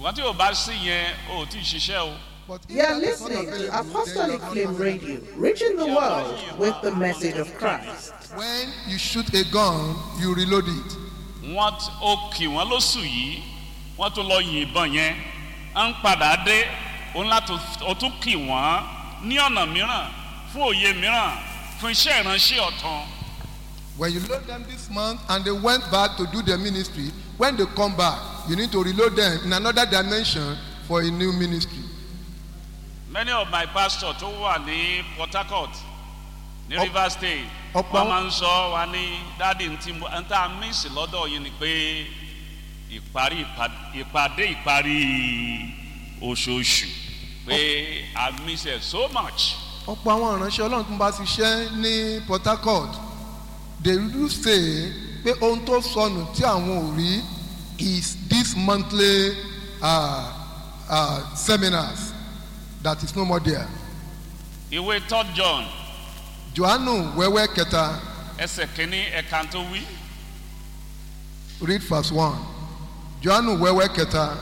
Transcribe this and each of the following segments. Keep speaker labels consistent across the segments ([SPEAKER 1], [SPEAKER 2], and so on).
[SPEAKER 1] ṣùgbọ́n tí o bá sí yẹn o ò tí ì ṣiṣẹ́ o.
[SPEAKER 2] But if
[SPEAKER 3] You are
[SPEAKER 2] that is not
[SPEAKER 3] listening to
[SPEAKER 2] available,
[SPEAKER 3] Apostolic
[SPEAKER 2] then you
[SPEAKER 3] Flame
[SPEAKER 2] are not
[SPEAKER 3] Radio, reaching the world with the message of Christ.
[SPEAKER 2] When you shoot a gun, you reload it.
[SPEAKER 1] wọ́n t- ó kì wọ́n lóṣù yìí wọ́n tún lọ yìnbọn yẹn à ń padà dé òun láti ó tún kì wọ́n ní ọ̀nà mìíràn fún òye mìíràn fún iṣẹ́ ìránṣẹ́ ọ̀tàn.
[SPEAKER 2] When you load them this month and they went back to do their ministry, when they come back, you need to reload them in another dimension for a new ministry.
[SPEAKER 1] many of my pastors tó wà ní port harcourt ní
[SPEAKER 2] Ọ̀p-
[SPEAKER 1] rivers state
[SPEAKER 2] ọ̀pọ̀
[SPEAKER 1] wọ́n
[SPEAKER 2] àwọn-
[SPEAKER 1] máa ń sọ wa ní dáàdi ntí mo ń tá a mísì lọ́dọ̀ yìí ni pé ìparí ìpàd- ìpàdé ìparí oṣooṣù pé i miss it so much.
[SPEAKER 2] ọ̀pọ̀ àwọn ìránṣẹ́ ọlọ́run tó ń bá ṣiṣẹ́ ní port harcourt they do say pé ohun tó sọnù tí àwọn ò rí is this monthly uh, uh, seminars that is no more there.
[SPEAKER 1] ìwé third john
[SPEAKER 2] johannu wẹ́wẹ́ kẹta
[SPEAKER 1] ẹsẹ̀ kínní ẹ̀ka tó wí.
[SPEAKER 2] read verse one johannu wẹ́wẹ́ kẹta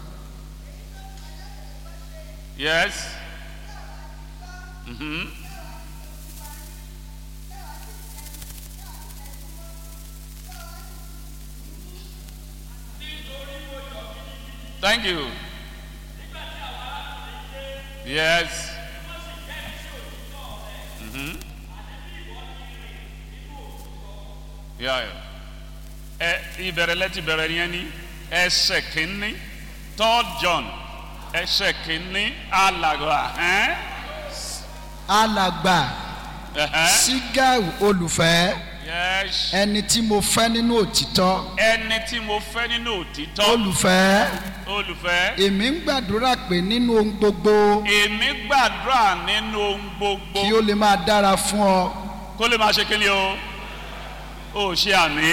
[SPEAKER 1] yes. Mm-hmm. Thank you. Yes. Mm-hmm. Yeah, yeah. Ẹ ìbẹ̀rẹ̀ lẹ́tì bẹ̀rẹ̀ yẹn ni ẹsẹ̀ kínní third John ẹsẹ̀ kínní alàgbà. ẹ́n?
[SPEAKER 4] alàgbà
[SPEAKER 1] Ẹ̀hẹ́n.
[SPEAKER 4] sigau olùfẹ́
[SPEAKER 1] Yes.
[SPEAKER 4] ẹni tí mo fẹ́ nínú òtítọ́
[SPEAKER 1] ẹni tí mo fẹ́ nínú òtítọ́
[SPEAKER 4] olùfẹ́
[SPEAKER 1] olùfẹ́
[SPEAKER 4] èmi ń gbàdúrà pé nínú ohun gbogbo
[SPEAKER 1] èmi gbàdúrà nínú ohun gbogbo
[SPEAKER 4] kí ó lè máa dára fún ọ
[SPEAKER 1] kó lè máa ṣe kí ni o ò ṣe àmì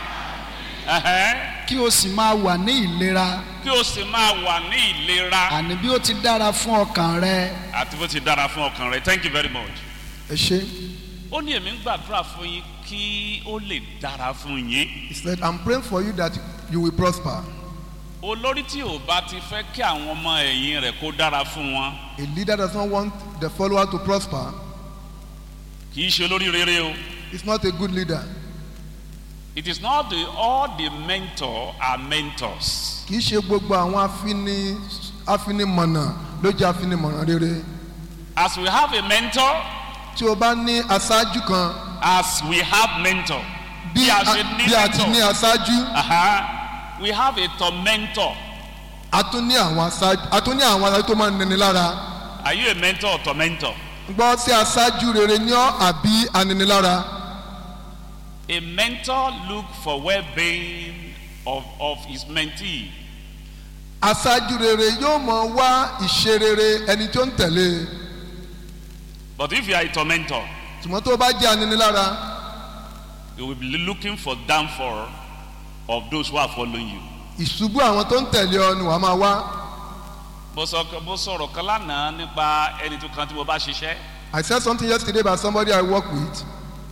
[SPEAKER 1] Ẹ̀hẹ́n.
[SPEAKER 4] kí o sì máa wà ní ìlera
[SPEAKER 1] kí o sì máa wà ní ìlera
[SPEAKER 4] àní bí ó ti dára fún ọkàn rẹ
[SPEAKER 1] àti bó ti dára fún ọkàn rẹ thank you very much.
[SPEAKER 2] ẹ ṣe
[SPEAKER 1] ó ní èmi ń gbàdúrà fún yín kí ó lè dára fún yín
[SPEAKER 2] he said i'm praying for you that you will prosper
[SPEAKER 1] olórí tí ò bá ti fẹ́ kí àwọn ọmọ ẹ̀yìn rẹ̀ kó dára fún wọn
[SPEAKER 2] a leader does not want the follower to prosper
[SPEAKER 1] kì í ṣe olórí rere o.
[SPEAKER 2] he's not a good leader
[SPEAKER 1] It is not the, all the mentor are mentors.
[SPEAKER 2] kì í ṣe gbogbo àwọn afini afinimọ̀nà ló jẹ́ afinimọ̀nà rere
[SPEAKER 1] As we have a mentor,
[SPEAKER 2] tí o bá ní aṣáájú kan
[SPEAKER 1] as we have mentor,
[SPEAKER 2] bí
[SPEAKER 1] bí a
[SPEAKER 2] a
[SPEAKER 1] ṣe ní
[SPEAKER 2] bí a ti ní
[SPEAKER 1] mentor,
[SPEAKER 2] aṣáájú
[SPEAKER 1] aha, we have a tormentor.
[SPEAKER 2] a tún ní àwọn aṣáájú a tún ní àwọn aṣáájú tó máa ń nini lára
[SPEAKER 1] Are you a mentor or tormentor?
[SPEAKER 2] gbọ́ sí aṣáájú rere ní ọ́ àbí aninilára
[SPEAKER 1] A mentor look for well-being of, of his mentee.
[SPEAKER 2] aṣáájú rere yóò mọ wá ìṣe rere ẹni tó ń tẹ̀lé
[SPEAKER 1] But if you are a tormentor,
[SPEAKER 2] ṣùgbọ́n tó bá jẹ́ aninilára
[SPEAKER 1] you will be looking for downfall of those who are following you.
[SPEAKER 2] ìṣubú àwọn tó ń tẹ̀lé ọ ni wàá máa wá
[SPEAKER 1] Mo sọ mo sọ̀rọ̀ kan lánàá nípa ẹni tó kan tí mo bá ṣiṣẹ́.
[SPEAKER 2] I said something yesterday about somebody I work with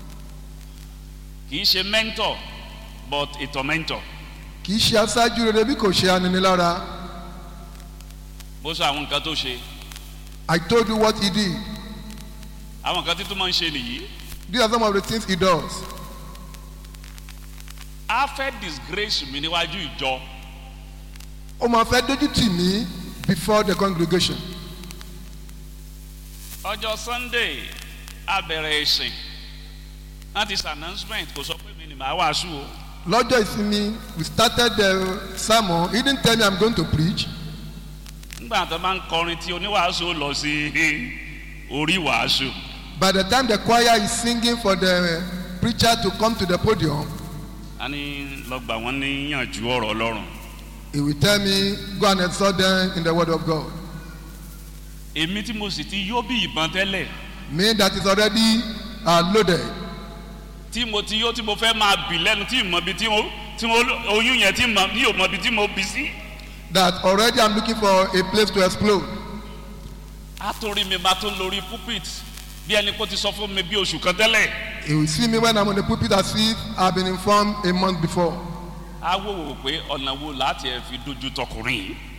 [SPEAKER 1] Kì í ṣe mentor but a tormentor.
[SPEAKER 2] kì í ṣe aṣáájú rere bí kò ṣe aninilára
[SPEAKER 1] Mo sọ àwọn nǹkan tó ṣe.
[SPEAKER 2] I told you what he did
[SPEAKER 1] Àwọn nǹkan tí tó máa ń ṣe nìyí.
[SPEAKER 2] these are some of the things he does
[SPEAKER 1] A fẹ́ disgrace mi níwájú ìjọ.
[SPEAKER 2] ó máa fẹ́ dójú tì mí before the congregation
[SPEAKER 1] Ọjọ́ Sunday a bẹ̀rẹ̀ ìsìn. Wọ́n ti ṣe announcement kò sọ pé mi ni màá wàásù o.
[SPEAKER 2] lọ́jọ́ ìsinmi we started the sermon he didn't tell me I'm going to preach
[SPEAKER 1] Nígbà tó máa ń kọrin tí oníwàásù ó lọ sí orí wàásù.
[SPEAKER 2] by the time the choir is singing for the preacher to come to the podium
[SPEAKER 1] A ní lọ́gbà wọn níyànjú ọ̀rọ̀ Ọlọ́run.
[SPEAKER 2] he will tell me go and exhort them in the word of God
[SPEAKER 1] Èmi tí mo sì ti yó bí ìbọn tẹ́lẹ̀.
[SPEAKER 2] me that is already uh, loaded
[SPEAKER 1] Tí mo ti yó tí mo fẹ́ máa bì lẹ́nu tí ìmọ̀ bí tí mo tí mo oyún yẹn tí mo ní òmọ̀ bí tí mo bí sí.
[SPEAKER 2] that already I'm looking for a place to explode
[SPEAKER 1] A tó rí mi bá tó lórí pulpit bí ẹni kó ti sọ fún mi bí oṣù kan tẹ́lẹ̀.
[SPEAKER 2] he will see me when I'm on the pulpit as if I've been informed a month before
[SPEAKER 1] A wò wò pé ọ̀nà wo láti ẹ̀ fi dojú tọkùnrin yìí.